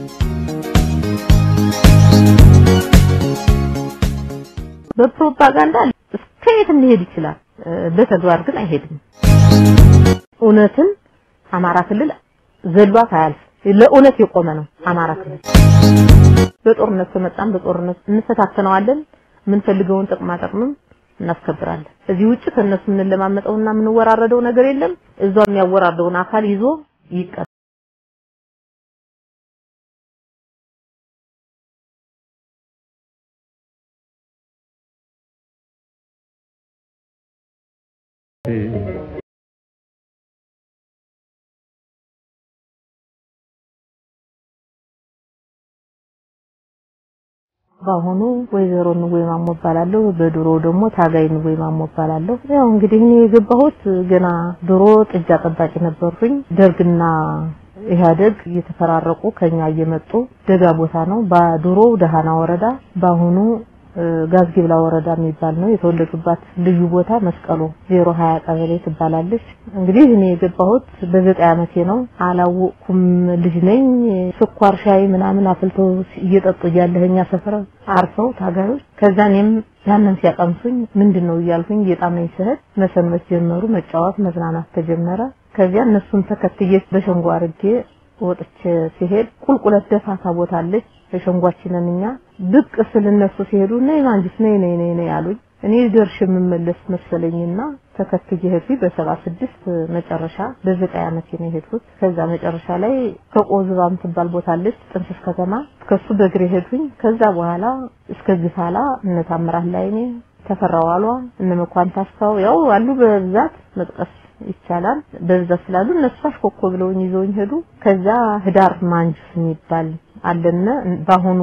በፕሮፓጋንዳ እስከ የትም ሊሄድ ይችላል፣ በተግባር ግን አይሄድም። እውነትን አማራ ክልል ዘሏት አያልፍ። ለእውነት የቆመ ነው አማራ ክልል። በጦርነት ከመጣም በጦርነት እንፈታተነዋለን። የምንፈልገውን ጥቅማ ጥቅምም እናስከብራለን። እዚህ ውጭ ከነሱ የምንለማመጠውና የምንወራረደው ነገር የለም። እዛው የሚያወራርደውን አካል ይዞ ይቀር በአሁኑ ወይዘሮ ንወይ ማሞ እባላለሁ። በድሮ ደግሞ ታጋይ ንወይ ማሞ እባላለሁ። ያው እንግዲህ እኔ የገባሁት ገና ድሮ ጥጃ ጠባቂ ነበርኩኝ። ደርግና ኢህአደግ እየተፈራረቁ ከኛ እየመጡ ደጋ ቦታ ነው። በድሮ ደሃና ወረዳ በአሁኑ ጋዝጊብላ ወረዳ የሚባል ነው። የተወለዱባት ልዩ ቦታ መስቀሎ 020 ቀበሌ ትባላለች። እንግዲህ እኔ የገባሁት በዘጠኝ ዓመቴ ነው። አላወቅኩም። ልጅ ነኝ። ስኳር ሻይ ምናምን አፍልተው እየጠጡ እያለህ እኛ ሰፈር አርፈው ታጋዮች። ከዛ እኔም ያንን ሲያቀምሱኝ ምንድን ነው እያልኩኝ እየጣመኝ ስሄድ መሰንበት ጀመሩ። መጫወት መዝናናት ተጀመረ። ከዚያ እነሱን ተከትዬ በሸንጎ አድርጌ ወጥቼ ሲሄድ ቁልቁለት ደፋታ ቦታ አለች። በሸንጓችንን እኛ ብቅ ስል እነሱ ሲሄዱ ነይ ማንጅስ ነይ ነይ ነይ ነይ አሉኝ። እኔ ደርሽ የምመለስ መሰለኝና ተከትዬ ሄድኩኝ። በሰባ ስድስት መጨረሻ በዘጠኝ ዓመቴ ነው የሄድኩት። ከዛ መጨረሻ ላይ ከቆዝባ የምትባል ቦታ አለች ጥንስስ ከተማ ከሱ በእግሬ ሄድኩኝ። ከዛ በኋላ እስከ ግፋላ እነ ታምራት ላይ እኔ ተፈራዋሏ እነ መኳን ታስታው ያው አሉ በብዛት መጥቀስ ይቻላል። በብዛት ስላሉ እነሱ አሽኮኮ ብለውኝ ይዘውኝ ሄዱ። ከዛ ህዳር ማንጁስ የሚባል አለነ በአሁኑ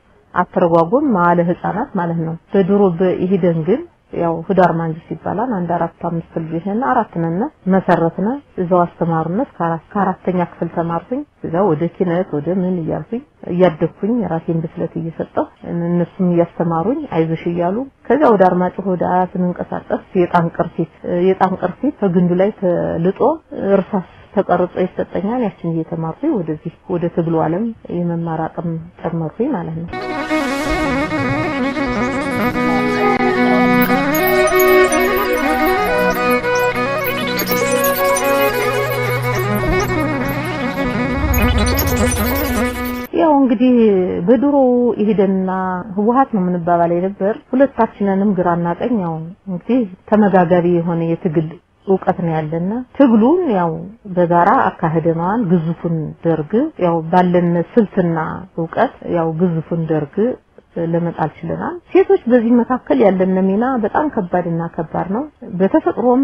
አተረጓጎም መዋለ ህፃናት ማለት ነው። በድሮ በኢሂደን ግን ያው ህዳር ማንጁስ ይባላል። አንድ አራት አምስት ልጆች ነን፣ አራት ነን መሰረትነ እዛው አስተማሩነ ከአራት ከአራተኛ ክፍል ተማርኩኝ። እዛ ወደ ኪነት ወደ ምን እያልኩኝ እያደግኩኝ ራሴን ብስለት እየሰጠሁ እነሱም እያስተማሩኝ አይዞሽ እያሉ ከዛ ወደ አርማጭሆ ወደ አያት ስንንቀሳቀስ የጣን ቅርፊት የጣን ቅርፊት ከግንዱ ላይ ተልጦ እርሳስ ተቀርጾ ይሰጠኛል። ያችን እየተማርኩኝ ወደዚህ ወደ ትግሉ ዓለም የመማር አቅም ጨመርኩኝ ማለት ነው። ያው እንግዲህ በድሮ ይሄደና ህወሀት ነው የምንባባል የነበር ሁለታችንንም ግራና ቀኝ ያው እንግዲህ ተመጋጋቢ የሆነ የትግል እውቀት ነው ያለና ትግሉን ያው በጋራ አካሄደነዋል። ግዙፉን ደርግ ያው ባለን ስልትና እውቀት ያው ግዙፉን ደርግ ለመጣል ችለናል። ሴቶች በዚህ መካከል ያለን ሚና በጣም ከባድና ከባድ ነው። በተፈጥሮም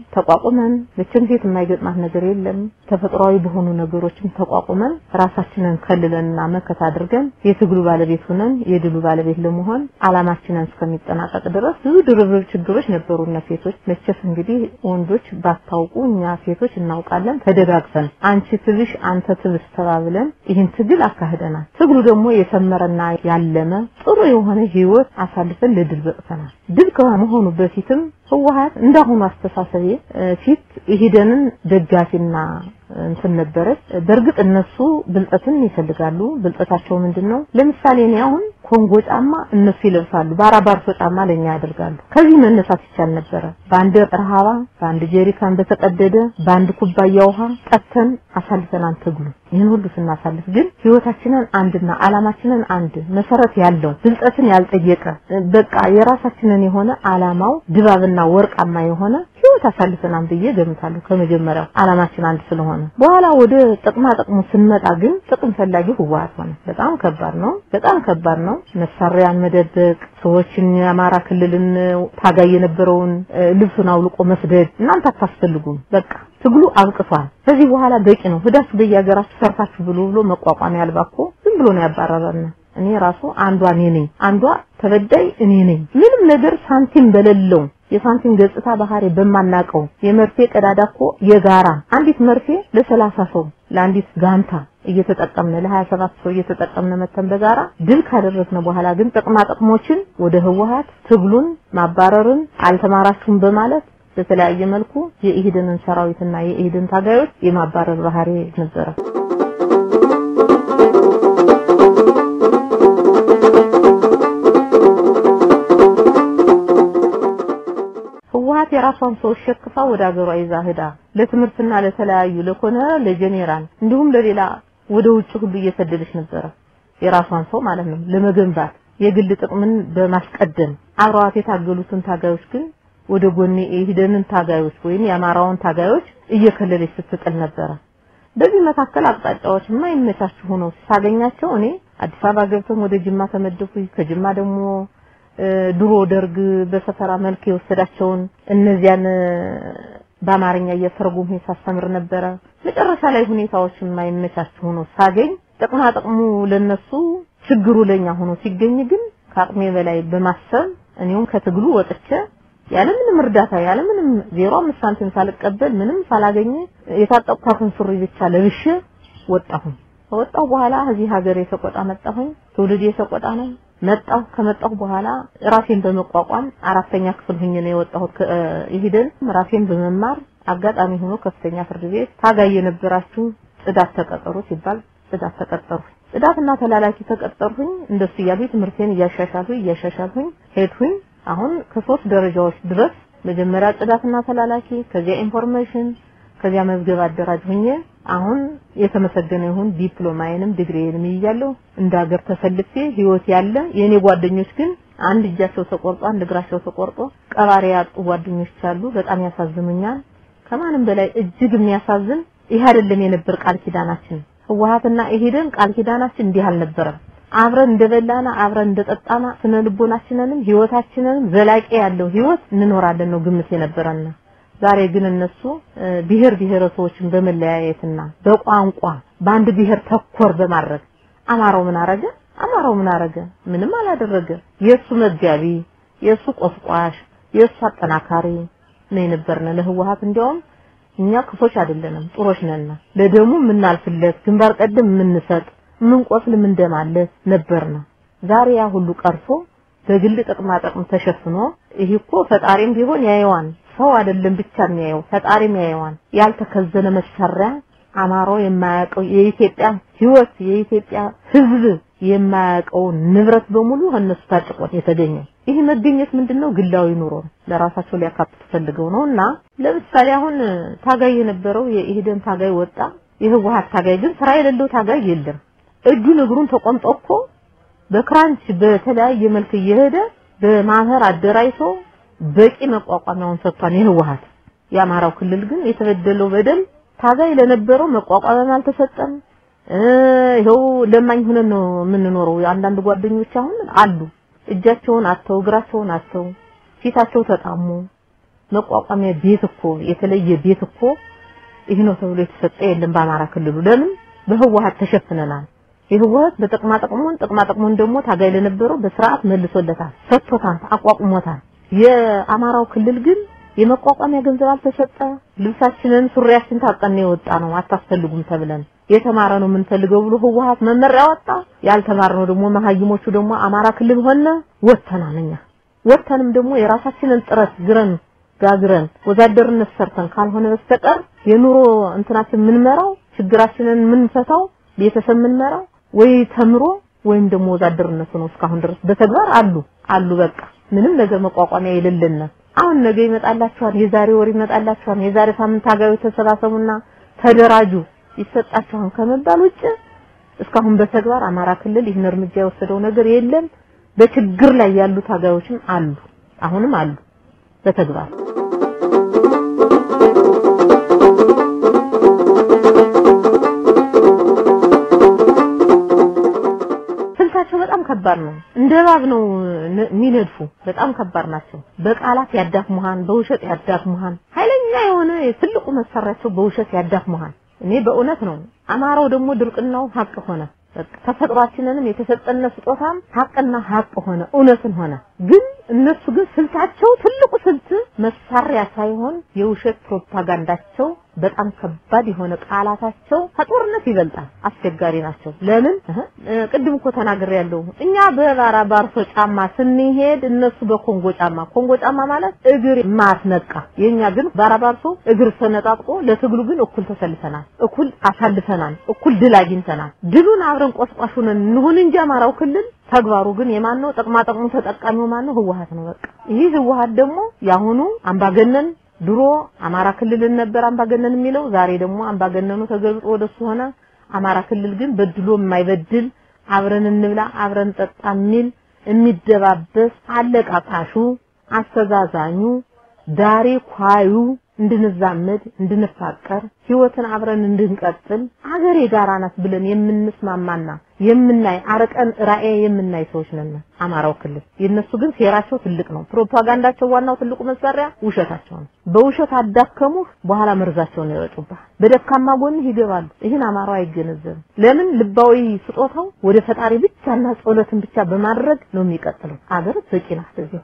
ተቋቁመን መቼም ሴት የማይገጥማት ነገር የለም። ተፈጥሯዊ በሆኑ ነገሮችም ተቋቁመን ራሳችንን ከልለንና መከት አድርገን የትግሉ ባለቤት ሆነን የድሉ ባለቤት ለመሆን አላማችንን እስከሚጠናቀቅ ድረስ ብዙ ድርብርብ ችግሮች ነበሩና ሴቶች መቼስ እንግዲህ ወንዶች ባታውቁ እኛ ሴቶች እናውቃለን። ተደጋግፈን አንቺ ትብሽ አንተ ትብስ ተባብለን ይህን ትግል አካሂደናል። ትግሉ ደግሞ የሰመረና ያለመ ጥሩ የሆነ ህይወት አሳልፈን ለድል በቅተናል። ድል ከመሆኑ በፊትም ህወሀት እንዳሁኑ አስተሳሰቤ ፊት ኢሂደንን ደጋፊና እንትን ነበረች። በእርግጥ እነሱ ብልጠትን ይፈልጋሉ። ብልጠታቸው ምንድነው? ለምሳሌ እኔ አሁን ኮንጎ ጫማ እነሱ ይለብሳሉ፣ ባራባርሶ ጫማ ለኛ ያደርጋሉ። ከዚህ መነሳት ይቻል ነበረ። በአንድ ረሃባ፣ በአንድ ጀሪካን በተቀደደ በአንድ ኩባያ ውሃ ጠጥተን አሳልፈናል ትግሉ። ይህን ሁሉ ስናሳልፍ ግን ህይወታችንን አንድና አላማችንን አንድ መሰረት ያለው ብልጠትን ያልጠየቀ በቃ የራሳችንን የሆነ አላማው ድባብና ወርቃማ የሆነ ህይወት አሳልፈናል ብዬ ገምታለሁ። ከመጀመሪያው አላማችን አንድ ስለሆነ በኋላ ወደ ጥቅማ ጥቅሙ ስንመጣ ግን ጥቅም ፈላጊ ህወሀት ሆነ። በጣም ከባድ ነው። በጣም ከባድ ነው። መሳሪያን መደበቅ፣ ሰዎችን የአማራ ክልልን ታጋይ የነበረውን ልብሱን አውልቆ መስደድ፣ እናንተ አታስፈልጉም፣ በቃ ትግሉ አብቅቷል። ከዚህ በኋላ በቂ ነው፣ ሂዳችሁ በየሀገራችሁ ሰርታችሁ ብሎ ብሎ መቋቋሚያ አልባ እኮ ዝም ብሎ ነው ያባረረን። እኔ ራሱ አንዷ እኔ ነኝ፣ አንዷ ተበዳይ እኔ ነኝ። ምንም ነገር ሳንቲም በሌለው የሳንቲም ገጽታ ባህሪ በማናቀው የመርፌ ቀዳዳ እኮ የጋራ አንዲት መርፌ ለሰላሳ ሰው ለአንዲት ጋንታ እየተጠቀምነ ለ27 ሰው እየተጠቀምነ መተን በጋራ ድል ካደረግነ በኋላ ግን ጥቅማ ጥቅሞችን ወደ ህወሀት ትግሉን ማባረርን አልተማራችሁም በማለት በተለያየ መልኩ የኢህድንን ሰራዊትና የኢህድን ታጋዮች የማባረር ባህሪ ነበረ። የራሷን ሰው ሸክፋ ወደ ሀገሯ ይዛ ሄዳ ለትምህርትና ለተለያዩ ለኮነ ለጄኔራል እንዲሁም ለሌላ ወደ ውጭ ሁሉ እየሰደደች ነበረ። የራሷን ሰው ማለት ነው ለመገንባት የግል ጥቅምን በማስቀደም አብረዋት የታገሉትን ታጋዮች ግን ወደ ጎኔ የሂደንን ታጋዮች ወይም የአማራውን ታጋዮች እየከለለች ስትጥል ነበረ። በዚህ መካከል አቅጣጫዎች የማይመቻቹ ሆነው ሳገኛቸው እኔ አዲስ አበባ ገብተን ወደ ጅማ ተመደብኩኝ። ከጅማ ደግሞ ድሮ ደርግ በሰፈራ መልክ የወሰዳቸውን እነዚያን በአማርኛ እየተረጎምኩ ሳስተምር ነበረ። መጨረሻ ላይ ሁኔታዎች የማይመቻቹ ሆነው ሳገኝ ጥቅማ ጥቅሙ ለነሱ ችግሩ ለኛ ሆኖ ሲገኝ ግን ከአቅሜ በላይ በማሰብ እኔውም ከትግሉ ወጥቼ ያለምንም እርዳታ ያለምንም ዜሮ አምስት ሳንቲም ሳልቀበል ምንም ሳላገኘ የታጠቅኳትን ሱሪ ብቻ ለብሼ ወጣሁኝ። ከወጣሁ በኋላ እዚህ ሀገር የተቆጣ መጣሁኝ። ትውልድ የተቆጣ ነው። መጣሁ። ከመጣሁ በኋላ ራሴን በመቋቋም አራተኛ ክፍል ሁኜ ነው የወጣሁት። ይሄደን ራሴን በመማር አጋጣሚ ሆኖ ከፍተኛ ፍርድ ቤት ታጋይ የነበራችሁ ጽዳት ተቀጠሩ ሲባል ጽዳት ተቀጠሩ። ጽዳትና ተላላኪ ተቀጠርሁኝ። እንደሱ እያልኩኝ ትምህርቴን እያሻሻልሁኝ እያሻሻልሁኝ ሄድሁኝ። አሁን ከሶስት ደረጃዎች ድረስ መጀመሪያ ጽዳትና ተላላኪ፣ ከዚያ ኢንፎርሜሽን፣ ከዚያ መዝገብ አደራጅ ሁኜ አሁን የተመሰገነ ይሁን ዲፕሎማዬንም ዲግሪዬንም ይያለሁ። እንደ ሀገር ተሰልፌ ህይወት ያለ የኔ ጓደኞች ግን አንድ እጃቸው ተቆርጦ አንድ እግራቸው ተቆርጦ ቀባሪ ያጡ ጓደኞች አሉ። በጣም ያሳዝኑኛል። ከማንም በላይ እጅግ የሚያሳዝን ይህ አይደለም የነበር ቃል ኪዳናችን። ህወሓትና ኢህዴን ቃል ኪዳናችን እንዲህ አልነበረም። አብረን እንደበላና አብረን እንደጠጣና ስነ ልቦናችንንም ህይወታችንንም ዘላቂ ያለው ህይወት እንኖራለን ነው ግምት የነበረና ዛሬ ግን እነሱ ብሔር ብሔረሰቦችን በመለያየትና በቋንቋ በአንድ ብሔር ተኮር በማድረግ አማራው ምን አረገ? አማራው ምን አረገ? ምንም አላደረገ። የሱ መጋቢ፣ የሱ ቆስቋሽ፣ የሱ አጠናካሪ ነው የነበርነ ለህወሓት እንዲያውም እኛ ክፎች አይደለንም፣ ጥሮች ነን። ለደሙ የምናልፍለት ግንባር ቀደም የምንሰጥ የምንቆስል የምንደማለት ነበርና ዛሬ ያ ሁሉ ቀርቶ በግል ጥቅማ ጥቅም ተሸፍኖ ይሄ እኮ ፈጣሪም ቢሆን ያየዋን ሰው አይደለም ብቻ የሚያየው ፈጣሪም ያየዋን ያልተከዘነ መሳሪያ አማራው የማያውቀው የኢትዮጵያ ህይወት የኢትዮጵያ ህዝብ የማያውቀው ንብረት በሙሉ እነሱ ታጭቆ የተገኘው ይህ መገኘት ምንድነው? ግላዊ ኑሮ ለራሳቸው ሊያካትቱ ፈልገው ነው። እና ለምሳሌ አሁን ታጋይ የነበረው የኢህዴን ታጋይ ወጣ። የህወሓት ታጋይ ግን ስራ የሌለው ታጋይ የለም። እጁን እግሩን ተቆምጦ እኮ በክራንች በተለያየ መልክ እየሄደ በማህበር አደራጅቶ በቂ መቋቋሚያውን ሰጥቷል የህወሓት። የአማራው ክልል ግን የተበደለው በደል ታጋይ ለነበረው መቋቋሚያም አልተሰጠም። ይኸው ለማኝ ሆነን ነው የምንኖረው። አንዳንድ ጓደኞች አሁን አሉ እጃቸውን አተው እግራቸውን አተው ፊታቸው ተጣሙ። መቋቋሚያ ቤት እኮ የተለየ ቤት እኮ ይህ ነው ተብሎ የተሰጠ የለም በአማራ ክልሉ። ለምን በህወሓት ተሸፍነናል። የህወሓት በጥቅማ ጥቅሙን ጥቅማ ጥቅሙን ደግሞ ታጋይ ለነበረው በስርዓት መልሶለታል፣ ሰጥቶታል፣ አቋቁሞታል። የአማራው ክልል ግን የመቋቋሚያ ገንዘብ አልተሰጠ። ልብሳችንን ሱሪያችን ታጠን የወጣ ነው አታስፈልጉም ተብለን የተማረ ነው የምንፈልገው ብሎ ህወሓት መመሪያ ወጣ። ያልተማርነው ደግሞ መሀይሞቹ ደግሞ አማራ ክልል ሆነ ወተናል። እኛ ወተንም ደግሞ የራሳችንን ጥረት ግረን ጋግረን ወዛደርነት ሰርተን ካልሆነ በስተቀር የኑሮ እንትናችን የምንመራው ችግራችንን የምንፈታው ቤተሰብ የምንመራው ወይ ተምሮ ወይም ደግሞ ወዛደርነቱ ነው። እስካሁን ድረስ በተግባር አሉ አሉ በቃ ምንም ነገር መቋቋሚያ የሌለን አሁን ነገ ይመጣላችኋል፣ የዛሬ ወር ይመጣላችኋል፣ የዛሬ ሳምንት ታጋዮች ተሰባሰቡና ተደራጁ ይሰጣችኋል ከመባል ውጭ እስካሁን በተግባር አማራ ክልል ይህን እርምጃ የወሰደው ነገር የለም። በችግር ላይ ያሉ ታጋዮችም አሉ፣ አሁንም አሉ በተግባር ስልታቸው በጣም ከባድ ነው። እንደ እባብ ነው የሚነድፉ። በጣም ከባድ ናቸው። በቃላት ያዳክሙሃን፣ በውሸት ያዳክሙሃን። ኃይለኛ የሆነ ትልቁ መሳሪያቸው በውሸት ያዳክሙሃን። እኔ በእውነት ነው። አማራው ደግሞ ድርቅናው ሀቅ ሆነ። ተፈጥሯችንንም የተሰጠነ ስጦታም ሀቅና ሀቅ ሆነ፣ እውነትን ሆነ። ግን እነሱ ግን ስልታቸው ትልቁ ስልት መሳሪያ ሳይሆን የውሸት ፕሮፓጋንዳቸው በጣም ከባድ የሆነ ቃላታቸው ከጦርነት ይበልጣል። አስቸጋሪ ናቸው። ለምን ቅድም እኮ ተናግሬ ያለው እኛ በባራ ባርሶ ጫማ ስንሄድ እነሱ በኮንጎ ጫማ ኮንጎ ጫማ ማለት እግር ማስነቃ፣ የኛ ግን ባራ ባርሶ እግር ተነጣጥቆ ለትግሉ ግን እኩል ተሰልፈናል፣ እኩል አሳልፈናል፣ እኩል ድል አግኝተናል። ድሉን አብረን ቆስቋሽ ሆነን እንሁን እንጂ አማራው ክልል ተግባሩ ግን የማን ነው? ጥቅማ ጥቅሙ ተጠቃሚው ማን ነው? ህወሓት ነው። በቃ ይህ ህወሓት ደግሞ የአሁኑ አምባገነን ድሮ አማራ ክልልን ነበር አምባገነን የሚለው ዛሬ ደግሞ አምባገነኑ ተገልጦ ወደሱ ሆነ። አማራ ክልል ግን በድሎ የማይበድል አብረን እንብላ አብረን ጠጣ የሚል የሚደባበስ አለቃቃሹ፣ አስተዛዛኙ፣ ዳሬ ኳዩ እንድንዛመድ እንድንፋቀር ህይወትን አብረን እንድንቀጥል አገሬ ጋራ ናት ብለን የምንስማማና የምናይ አርቀን ራእይ የምናይ ሰዎች ነን። አማራው ክልል የነሱ ግን ሴራቸው ትልቅ ነው። ፕሮፓጋንዳቸው ዋናው ትልቁ መሳሪያ ውሸታቸው ነው። በውሸት አዳከሙህ፣ በኋላ መርዛቸውን ይረጩብሃል። በደካማ ጎንህ ይገባሉ። ይህን አማራው አይገነዘብም። ለምን ልባዊ ስጦታው ወደ ፈጣሪ ብቻና ጸሎትን ብቻ በማድረግ ነው የሚቀጥለው። አገር በቂ ናት እዚሁ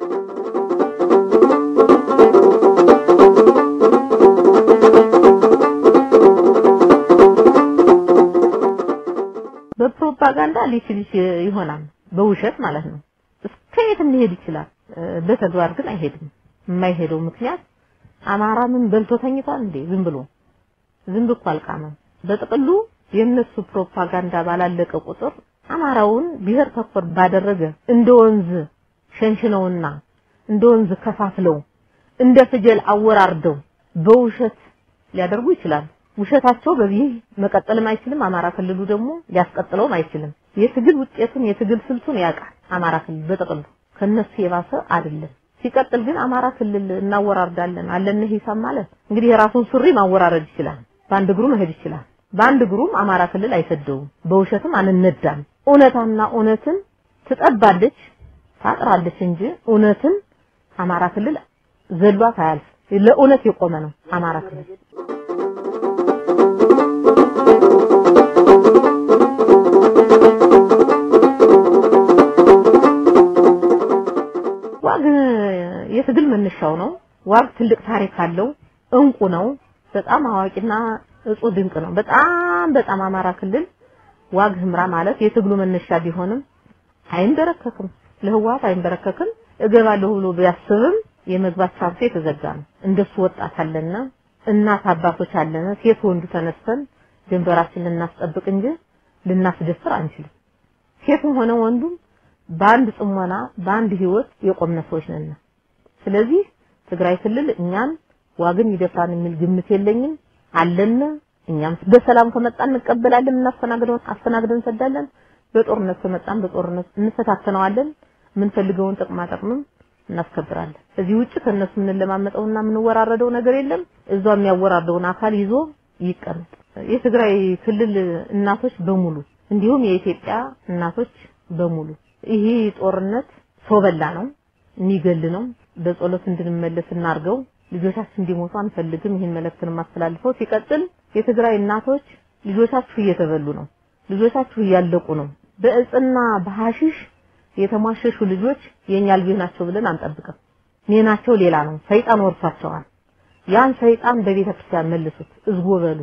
በፕሮፓጋንዳ ሊችል ይሆናል፣ በውሸት ማለት ነው። እስከ የትም ሊሄድ ይችላል። በተግባር ግን አይሄድም። የማይሄደው ምክንያት አማራ ምን በልቶ ተኝቷል እንዴ? ዝም ብሎ ዝም ብሎ አልቃመም። በጥቅሉ የነሱ ፕሮፓጋንዳ ባላለቀ ቁጥር አማራውን ብሔር ተኮር ባደረገ እንደ ወንዝ ሸንሽነውና እንደ ወንዝ ከፋፍለው እንደ ፍጀል አወራርደው በውሸት ሊያደርጉ ይችላሉ። ውሸታቸው በዚህ መቀጠልም አይችልም። አማራ ክልሉ ደግሞ ሊያስቀጥለውም አይችልም። የትግል ውጤቱን የትግል ስልቱን ያውቃል። አማራ ክልል በጥቅሉ ከነሱ የባሰ አይደለም። ሲቀጥል ግን አማራ ክልል እናወራርዳለን አለን ሂሳብ ማለት እንግዲህ የራሱን ሱሪ ማወራረድ ይችላል። በአንድ እግሩ መሄድ ይችላል። በአንድ እግሩም አማራ ክልል አይሰደውም። በውሸትም አንነዳም። እውነታና እውነትን ትጠባለች ታጥራለች እንጂ እውነትን አማራ ክልል ዘልባት አያልፍ። ለእውነት የቆመ ነው አማራ ክልል። ዋግ የትግል መነሻው ነው። ዋግ ትልቅ ታሪክ አለው። እንቁ ነው። በጣም አዋቂና እጹ ድንቅ ነው። በጣም በጣም አማራ ክልል ዋግ ህምራ ማለት የትግሉ መነሻ ቢሆንም አይንበረከክም፣ ለህወሓት አይንበረከክም። እገባለሁ ብሎ ቢያስብም የመግባት ቻንሱ የተዘጋ ነው። እንደሱ ወጣት አለና እናት አባቶች አለና ሴት ወንዱ ተነስተን ድንበራችንን ልናስጠብቅ እንጂ ልናስደፍር አንችልም። ሴትም ሆነ ወንዱም በአንድ ጽሞና በአንድ ህይወት የቆምነ ሰዎች ነን። ስለዚህ ትግራይ ክልል እኛን ዋግን ይደፍራን የሚል ግምት የለኝም አለን። እኛም በሰላም ከመጣን እንቀበላለን፣ እናስተናግደው አስተናግደን እንሰዳለን። በጦርነት ከመጣን በጦርነት እንፈታተነዋለን። የምንፈልገውን ጥቅማ ጥቅምም እናስከብራለን። እዚህ ውጭ ከነሱ የምንለማመጠውና የምንወራረደው ነገር የለም። እዛው የሚያወራርደውን አካል ይዞ ይቀመጥ። የትግራይ ክልል እናቶች በሙሉ እንዲሁም የኢትዮጵያ እናቶች በሙሉ ይሄ ጦርነት ሰው በላ ነው፣ የሚገል ነው። በጸሎት እንድንመለስ እናርገው። ልጆቻችን እንዲሞቱ አንፈልግም። ይህን መልእክት ነው የማስተላልፈው። ሲቀጥል የትግራይ እናቶች ልጆቻችሁ እየተበሉ ነው፣ ልጆቻችሁ እያለቁ ነው። በእጽና በሐሺሽ የተሟሸሹ ልጆች የኛ ልጆች ናቸው ብለን አንጠብቅም። ኔናቸው ሌላ ነው። ሰይጣን ወርሷቸዋል። ያን ሰይጣን በቤተ ክርስቲያን መልሱት፣ እዝጎ በሉ፣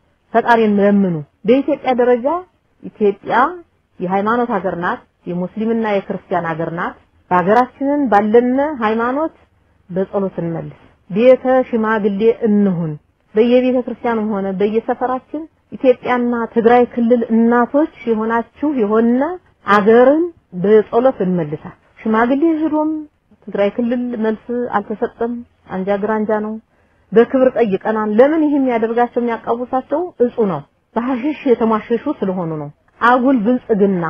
ፈጣሪን ለምኑ። በኢትዮጵያ ደረጃ ኢትዮጵያ የሃይማኖት ሀገር ናት። የሙስሊምና የክርስቲያን ሀገር ናት። በሀገራችንን ባለነ ሃይማኖት በጸሎት እንመልስ። ቤተ ሽማግሌ እንሁን። በየቤተ ክርስቲያኑም ሆነ በየሰፈራችን ኢትዮጵያና ትግራይ ክልል እናቶች የሆናችሁ የሆነ አገርን በጸሎት እንመልሳት። ሽማግሌ ሄዶም ትግራይ ክልል መልስ አልተሰጠም። አንጃ ግራንጃ ነው። በክብር ጠይቀናል። ለምን ይህም ያደርጋቸው የሚያቃውሳቸው እጹ ነው። በሐሽሽ የተሟሸሹ ስለሆኑ ነው። አጉል ብልጽግና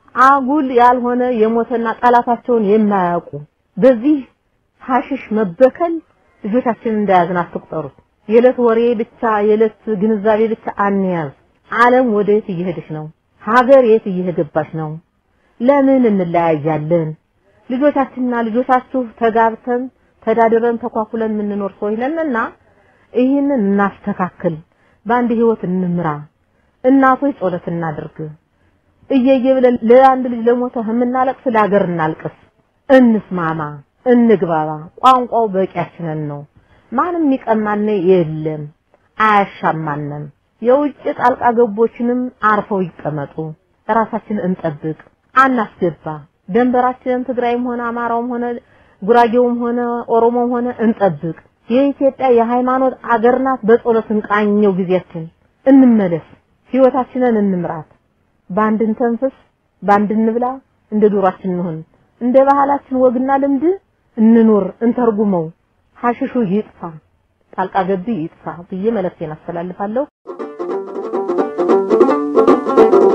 አጉል ያልሆነ የሞተና ጠላታቸውን የማያውቁ በዚህ ሐሽሽ መበከል ልጆቻችንን እንዳያዝን አትቁጠሩት። የዕለት ወሬ ብቻ የዕለት ግንዛቤ ብቻ አንያዝ። ዓለም ወደ የት እየሄደች ነው? ሀገር የት እየገባች ነው? ለምን እንለያያለን? ልጆቻችንና ልጆቻችሁ ተጋብተን ተዳድረን ተኳኩለን የምንኖር ሰዎች ነንና ይህንን እናስተካክል። በአንድ ህይወት እንምራ። እናቶች ጸሎት እናድርግ። እየየ ብለን ለአንድ ልጅ ለሞተ የምናለቅስ ለሀገር እናልቅስ። እንስማማ፣ እንግባባ። ቋንቋው በቂያችንን ነው። ማንም የሚቀማን የለም፣ አያሻማንም። የውጭ ጣልቃ ገቦችንም አርፈው ይቀመጡ። ራሳችንን እንጠብቅ፣ አናስገባ። ደንበራችንን ትግራይም ሆነ አማራውም ሆነ ጉራጌውም ሆነ ኦሮሞም ሆነ እንጠብቅ። የኢትዮጵያ የሃይማኖት አገር ናት። በጸሎት እንቃኘው ጊዜያችን፣ እንመለስ፣ ህይወታችንን እንምራት። በአንድ እንተንፍስ፣ በአንድ እንብላ፣ እንደ ዱሯችን እንሁን፣ እንደ ባህላችን ወግና ልምድ እንኑር፣ እንተርጉመው፣ ሀሽሹ ይጥፋ፣ ጣልቃ ገቢ ይጥፋ ብዬ መልእክቴን አስተላልፋለሁ።